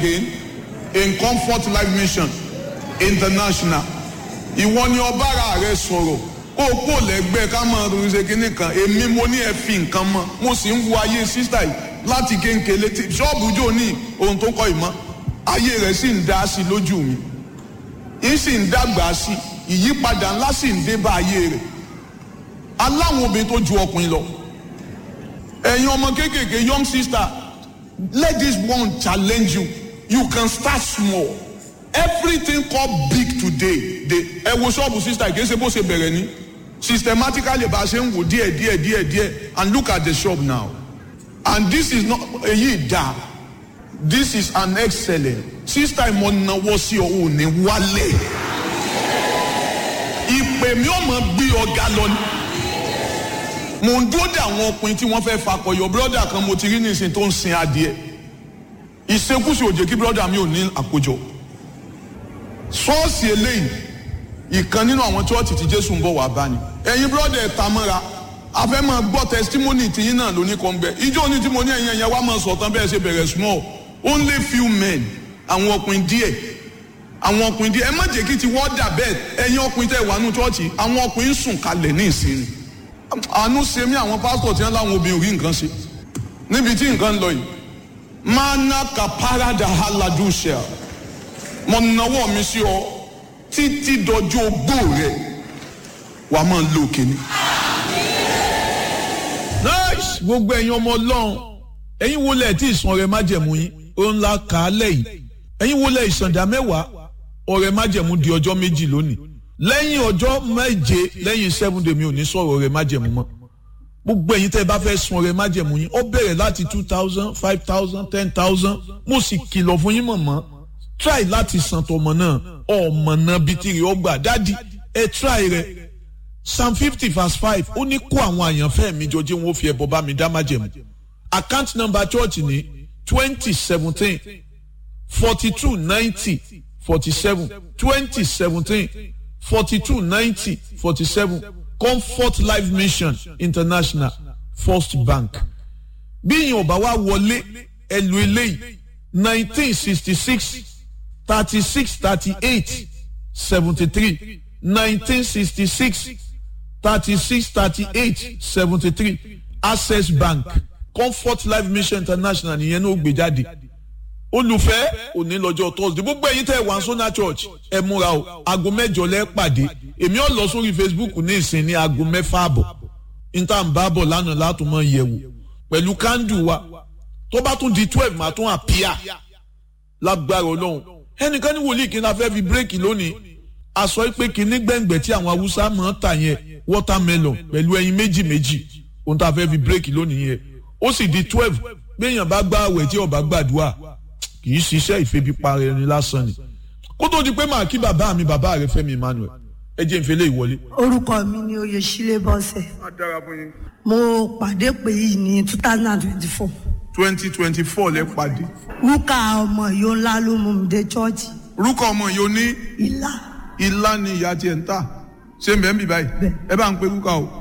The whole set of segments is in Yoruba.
again in comfort life mission international ìwọ ni ọbára rẹ sọ̀rọ̀ kó o kó lẹ́gbẹ́ ká máa ronú ṣe kínní kan èmi mo ní ẹ fi nǹkan mọ́ mo sì ń wo ayé sísá yìí láti kéńkéle tí ṣọ́ọ̀bù jò ní ohun tó kọ́ ìmọ̀ ayé rẹ̀ sì ń dá sí lójú mi ń sì ń dàgbà sí ìyípadà ńlá sì ń dé bá ayé rẹ̀ aláwọn obìnrin tó ju ọkùnrin lọ ẹ̀yin ọmọ kéékèèké young sister let this one challenge you you can start small everything called big today dey ẹ wo ṣọ́ọ̀bù sister kì í ṣe bó ṣe bẹ̀rẹ̀ ní systematically bá a ṣe ń wò díẹ̀ díẹ̀ díẹ̀ díẹ̀ and look at the shop now and this is not èyí dá this is an excellent sister ìmọ̀ náwó sí ọ ò ní wálé ìpè mi ò mọ̀ gbé ọ̀gá lọ ni mo ń dúró de àwọn ọkùnrin tí wọ́n fẹ́ fakọyọ brọ́dà kan mo ti rí nísìn tó ń sin adìẹ ìṣekúṣe òjè kí brọ́dà mi ò ní àkójọ ṣọ́ọ̀ṣì eléyìí ìkan nínú àwọn chọ́ọ̀tì tí jésù ń bọ̀ wá bá ni ẹ̀yin brọ́dà ẹ̀ ta mọ́ra afẹ́ máa gbọ́ testimony tìyín náà lóní kan bẹ́ẹ̀ ìjọ ní tí mo ní ẹ̀yin ẹ̀yẹ wá máa sọ̀tàn bẹ́ẹ̀ ṣe bẹ̀rẹ̀ small only few men àwọn ọkùnrin díẹ̀ àwọn ọkùnrin díẹ̀ ẹ má jẹ́ kí ti wọ́n dà bẹ́ẹ̀ ẹ̀yin ọkùnrin tẹ̀ wà nù chọ́ọ̀chì àwọn ọkùnrin sùn kalẹ̀ ní ìsinmi àánú ṣe mí àwọn pásítọ̀ tí wọ́n láwọn obìnrin rí nǹkan ṣe níbi tí nǹkan ń lọ yìí mana kaparada haladusha mo nawọ́ mi sí ọ títí dọjọ́ ogbó rẹ wà á máa lo òkèní. nice gbogbo ẹ̀yin ọmọ ọlọ́run ẹ̀yin wo lẹ̀ tí ìsan ọ̀rẹ́ májẹ̀mú yín ó ńlá kà á lẹ́yìn ẹ̀yin wo lẹ̀ ìsàndà mẹ́wàá ọ̀rẹ́ májẹ̀mú di ọjọ́ méjì lónìí lẹ́yìn ọjọ́ méje lẹ́yìn seven day mi ò ní sọ̀rọ̀ ọ̀rẹ́ májẹ̀mú mọ́ gbogbo ẹ̀yin tẹ́ ẹ bá fẹ́ sun ọ̀rẹ́ májẹ̀mú yín ó bẹ̀rẹ̀ láti two thousand five thousand ten thousand mo sì kìlọ̀ fún yín mọ̀mọ́ try láti san tọmọ náà ọmọ náà bíi tìrì ọgbà dádì ẹ try rẹ psalm fifty verse five ó ní kó àwọn àyànfẹ́ mi jọ jẹ́ wọn ó fi ẹbọ bá mi dá májẹ̀mú account number church ní twenty seventeen forty two ninety forty seven twenty seventeen forty two ninety forty seven comfort life mission international first bank bí yìnyín ọba wa wọlé ẹlò eléyìí nineteen sixty six thirty six thirty eight seventy three nineteen sixty six thirty six thirty eight seventy three access bank comfort life mission international nìyẹn ní ó gbé jáde olùfẹ́ òní lọ́jọ́ thursday gbogbo ẹ̀yin tẹ́ wà sọ́nà church ẹ múra o aago mẹ́jọ lẹ́ pàdé èmi ò lọ sórí facebook ní ìsìn ní aago mẹ́fà àbọ̀ níta ń bá bọ̀ lánàá látún mọ́ yẹ̀wò pẹ̀lú kándù wa tó bá tún di twelve màá tún àpíà lágbára ọlọ́run ẹnìkan ní wòlíì kí n la fẹ́ fi bírèkì lónìí aṣọ pé kínní gbẹ̀ngbẹ̀ tí àwọn haúsá máa ń tà yẹn watermelon pẹ̀lú ẹyin méjì méjì ohun tá a fẹ́ fi bírèkì lónìí yẹn ó sì di twelve gbẹ̀yàn bá gbá àwẹ̀ tí ọba gbàdúrà kì í ṣiṣẹ́ ìfẹ́bípa ẹni lásán ni kó tó di pé màá kí bàbá mi bàbá rẹ Fẹ́mi Emmanuel ẹ jẹ́ ìfẹ́lẹ́ ìwọlé. orúkọ mi ni oyèsílẹ̀ bọ́sẹ̀ mo pàdé pé yìí ní two thousand and twenty-four twenty twenty four lẹ pàdé. rúkà ọmọ yóò ńlá ló mú mi dé chọ́ọ̀chì orúkọ ọmọ yìí ó ní ìlà ilá ni ìyá tiẹ̀ ń tà ṣé mbẹ́ ń bì báyìí Bẹ́ẹ̀. ẹ bá ń pe rúkà o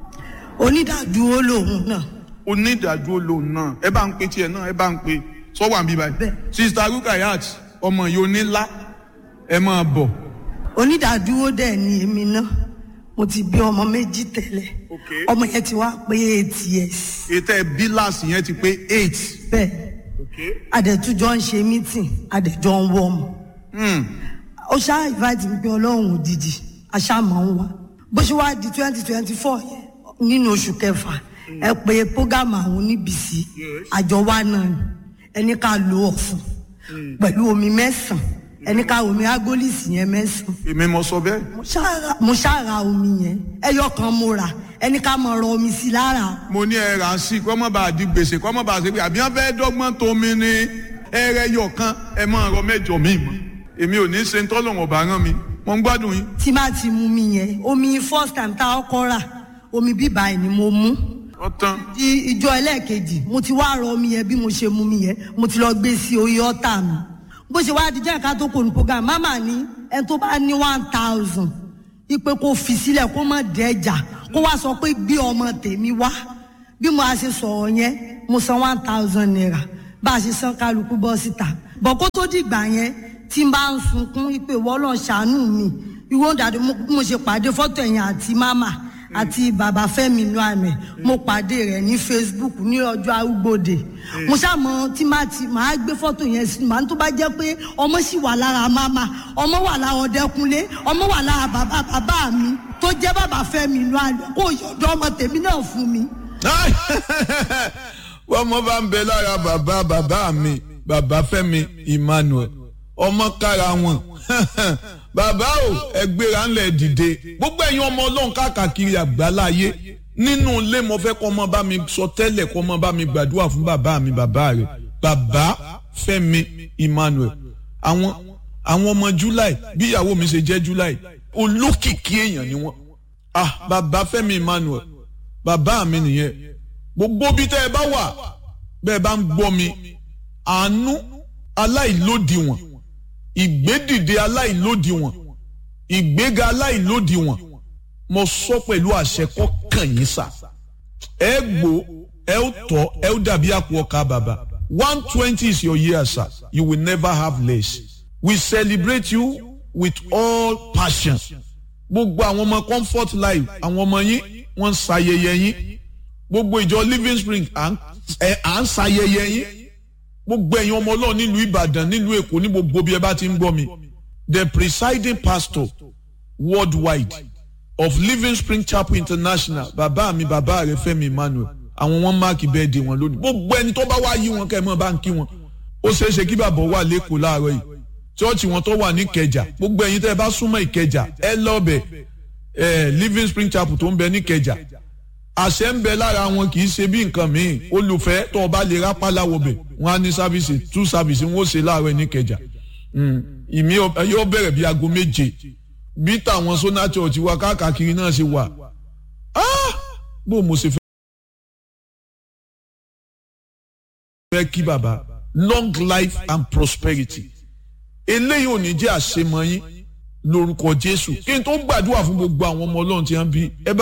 onídàádúró lòun náà onídàájú lòun náà ẹ bá ń pe tiẹ̀ náà ẹ bá ń pe sọ́wọ́ àbí báyìí Bẹ́ẹ̀. sista rukayat ọmọ yìí ó ní lá ẹ máa bọ̀ onídàádúró dẹ̀ ni èmi náà mo ti bí ọmọ méjì tẹ́lẹ̀ Okay. ọmọ yẹn ti wá pé eight years ètò ẹ bíláàsì yẹn ti pé eight. bẹ́ẹ̀ adẹ̀tújọ́ ń ṣe meeting adẹ̀jọ́ ń wọ́ ọmọ Hmm. ó ṣáà invite mi pé ọlọ́run òdìdí aṣáàmọ̀ ń wá bó ṣe wá di twenty twenty four yẹn nínú oṣù kẹfà ẹ pé program àwọn oníbìsí àjọ wa náà ni ẹni ká lo ọ̀fun pẹ̀lú omi mẹ́sàn-án ẹni ká omi agolisi yẹn mẹ́sàn-án èmi mo sọ bẹ́ẹ̀. mo ṣáà- mo ṣáà ra omi yẹn ẹyọ kan mo rà ẹni ká mọ̀ rọ omi sí lára mo ní ẹ rà á sí kọ́ mọ́ bá a di gbèsè kọ́ mọ́ bá a ṣe pé àbí wọ́n fẹ́ dọ́gbọ́n tó mi ní ẹrẹ yọ kan ẹ máa rọ mẹ́jọ mi mọ́ èmi ò ní ṣe ń tọ́lọ̀ wọn bá rán mi mo ń gbádùn yín. tí má ti mu mi yẹn omi first time tá a kọ́ rà omi bíbá ẹ̀ ni mo mú ọ̀tán di ìjọ ẹlẹ́ẹ̀kejì mo ti wá rọ omi yẹn bí mo ṣe mu mi yẹn mo ti lọ gbé sí orí ọ́tà mi bó ṣe wá di jẹ́ ká tó kò ní program mama ní ẹni tó bá ní one thousand ipe kó fi sílẹ̀ kó má dẹ́jà kó wá sọ pé gbé ọmọ tèmi wá bí mo a ṣe sọ̀rọ̀ yẹn mo san one thousand naira bá a ṣe san kálukú bọ́ síta bọ̀ kó tó dìgbà yẹn tí n bá ń sunkún ìpè wọ́lọ́ ṣàánú mi ìwọ́n dàdí mo ṣe pàdé fọ́tò ẹ̀yìn àti máma àti bàbá Fẹ́mi inú àmì mo pàdé rẹ̀ ní Facebook ní ọjọ́ arúgbòde mo ṣàmọ tí máa ti máa gbé fọ́tò yẹn sí màá tó bá jẹ́ pé ọmọ sì wà lára máma ọmọ wà lára Ọdẹkùnlé ọmọ wà lára bàbá bàbá mi tó jẹ́ bàbá Fẹ́mi inú àmì kó yọ̀dọ̀ ọmọ tèmi náà fún mi. wọ́n mọ bá ń bẹ lára bàbá bàbá mi bàbá Fẹ́mi Emmanuel ọmọ kára wọn bàbá o ẹgbẹ́ra ńlẹ̀ dìde gbogbo ẹ̀yin ọmọ ọlọ́run káàkiri àgbáláyé nínú ilé mo fẹ́ kọ́ ọmọ bá mi sọ tẹ́lẹ̀ kọ́ ọmọ bá mi gbàdúrà fún bàbá mi bàbá rẹ̀ bàbá Fẹ́mi Emmanuel àwọn àwọn ọmọ July bí ìyàwó mi ṣe jẹ́ July olókìkí èèyàn ni wọ́n ah bàbá Fẹ́mi Emmanuel bàbá mi nìyẹn gbogbo bí tẹ́ ẹ bá wà bẹ́ẹ̀ bá ń gbọ́ mi àánú aláìlódiwọ̀n ìgbédìde aláìlódiwọ̀n ìgbéga aláìlódiwọ̀n mo sọ pẹ̀lú àṣẹ kọ́ kàn yín sà ẹ gbó ẹ ó tọ́ ẹ ó dàbí àpò ọkà bàbà one twenty is your year sir you will never have less we celebrate you with all passion gbogbo àwọn ọmọ comfort life àwọn ọmọ yín wọ́n ń ṣayẹyẹ yín gbogbo ìjọ living spring à ń ṣayẹyẹ yín gbogbo ẹ̀yin ọmọ ọlọ́run nílùú ìbàdàn nílùú èkó ní gbogbo bí ẹ bá ti ń gbọ́ mi the presiding pastor worldwide of living spring chapel international bàbá mi bàbá rẹ Fẹ́mi Emmanuel àwọn wọn máàkì bẹ́ẹ̀dì wọn lónìí gbogbo ẹni tó bá wá yí wọn kẹ́ ẹ mọ́ bá ń kí wọn ó ṣeé ṣe kí bàbá wà lẹ́kọ̀ọ́ láàárọ̀ yìí chọ́ọ̀chì wọn tó wà ní ìkẹjà gbogbo ẹ̀yin tẹ́ ẹ bá súnmọ́ ìkẹjà ẹ lọ́ọ̀bẹ̀ ẹ living spring chapel tó ń bẹ ní ìkẹjà àṣẹ ń bẹ lára wọn kì í ṣe bí nǹkan míì olùfẹ́ tó o bá lè rápálá wọbẹ̀ wọn á ní sáfìsì tú sáfìsì wọn ó ṣe láàárọ̀ ní kẹjà ìmí yóò bẹ̀rẹ̀ bí aago méje bí tàwọn sona church wa káàkiri náà ṣe wà bó mo ṣe fẹ́ kí baba long life and prosperity eléyìí ò ní jẹ́ àṣemọ yín lórúkọ Jésù kí n tó gbàdúrà fún gbogbo àwọn ọmọ Ọlọ́run tí wọ́n bí ẹ bá.